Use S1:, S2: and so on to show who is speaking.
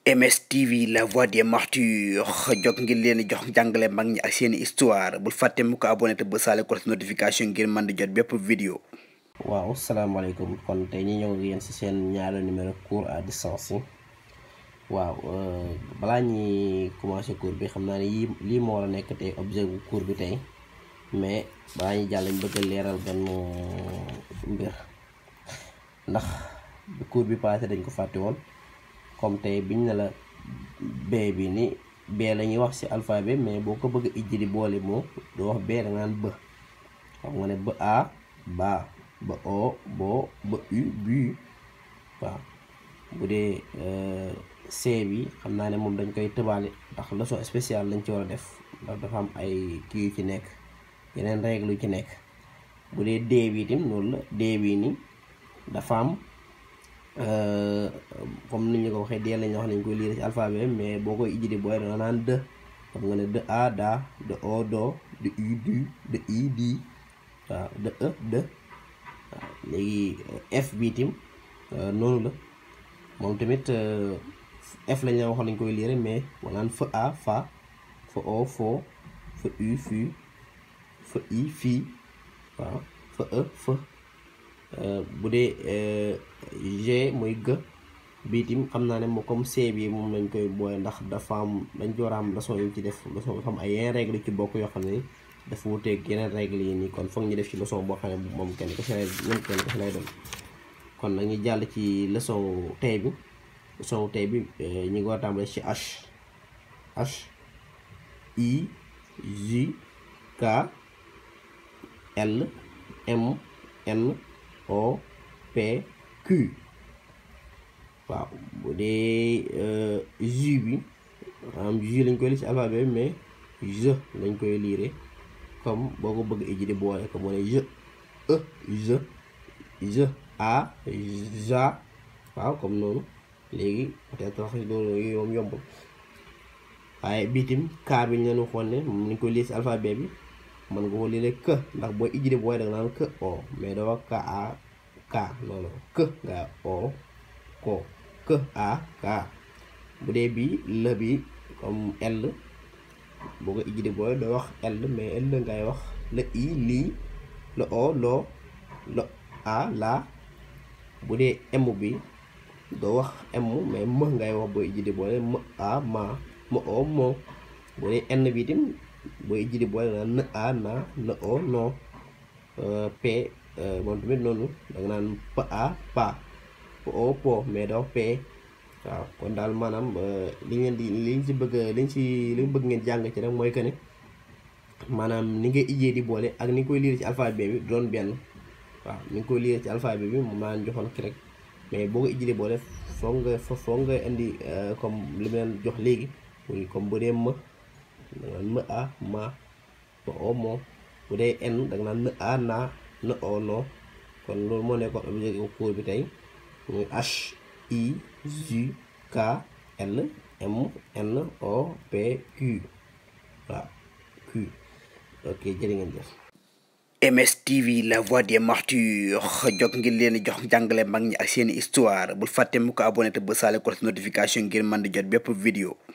S1: MSTV la voix des martyrs jog ngir leen di jox jàngale mag ñi ak seeni histoire bul fàtte mu ko abonné te ba saale ko notification ngir mën di jot bépp vidéo
S2: waaw salaamaaleykum kon tey ñu ñëw ak yéen ci seen ñaari numéro cours à distance yi waaw balaa ñuy commencer cours bi xam naa ne yii lii moo war a nekk tey objet bu cours bi tey mais balaa ñuy jàll ñu bëgg a leeral benn mbir ndax cours bi passé dañ ko fàtte woon comme tey biñ ne la b bi ni b la ñuy wax ci alphabet mais boo ko bëgg a ijji di boole moo doo wax b da nga naan b xam nga ne ba a ba ba o bo ba u bu waaw bu dee c bi xam naa ne moom dañ koy tëbaale ndax leçon spéciale lañ ci war a def ndax dafa am ay kii yu ci nekk yeneen règle yu ci nekk bu dee d bi itam loolu la d bi ni dafa am comme ni ñu ko waxee dee lañu wax nañ koy lire ci alphabet mais boo koy ijji di booy danga naan de xam nga ne de a da de o do de u du de i di waaw de e de waaw léegi f bi itam noonu la moom tamit f lañ la wax nañ koy lire mais wanaan fa a fa fa o fo fa u fu fa i fii waaw fa e fa bu dee g mooy g biitim xam naa ne moo comme c bi moom lañ koy booy ndax dafa am dañ ci war a am leçon yu ci def leçon dafa am ay yeneen règle ci bokk yoo xam ne dafa wuteeg yeneen règle yi nii kon foog ñu def ci leçon boo xam ne moom kenn kese lay ñoom kenn kese lay doon kon nag ñu jàll ci leçon tey bi leçon tey bi ñu ngi war a tàmbale ci h h i j k l m n o p q waaw bu dee ju bi maanaam ju lañ koy lire ci alphabet mais je lañ koy lire comme boo ko bëgg iji di boole comme moo ne je e je je a ja waaw comme noonu léegi peut-être wax loolu yoom yombul waaye biitim kaa bi ñu leen waxoon ne moom lañ koy lire ci alphabet bi mën nga ko lire que ndax booy iji di boole da nga naan que o mais doo wax ka a ka noonu que nga o ko que a ka bu dee bi la bi comme l boo ko ijji di booy doo wax l mais l ngay wax la i lii la o loo la a la bu dee m bi doo wax m mais m ngay wax booy ijji di boole m a ma ma o moo bu dee n bi itam booy ijji di boole naan n a na n o no p moom tamit noonu danga naan p a pa p o po mais doo p waaw kon daal maanaam li ngeen di liñ ci bëgg liñ ci li mu bëgg ngeen jàng ci rek mooy que ne maanaam ni ngay ijjee di boole ak ni nga koy lire ci alphabet bi doon benn waaw ni nga koy lire ci alphabet bi moom maa joxoon ki rek mais boo ko ijjee di boole foog nga foog nga indi comme li mu leen jox léegi muy comme bu dee më da nga naan më a ma ma o moo bu dee n da nga naan në a na në o no kon loolu moo nekkoon objet cours bi tey muy H I J K L M N O P Q waaw Q ok jërë ngeen jëf.
S1: MSTV la voix des martyrs jog ngir leen di jox jàngale mag ñi ak seeni histoire bul fàtte mu ko abonné te ba saale ko notification ngir mën di jot bépp vidéo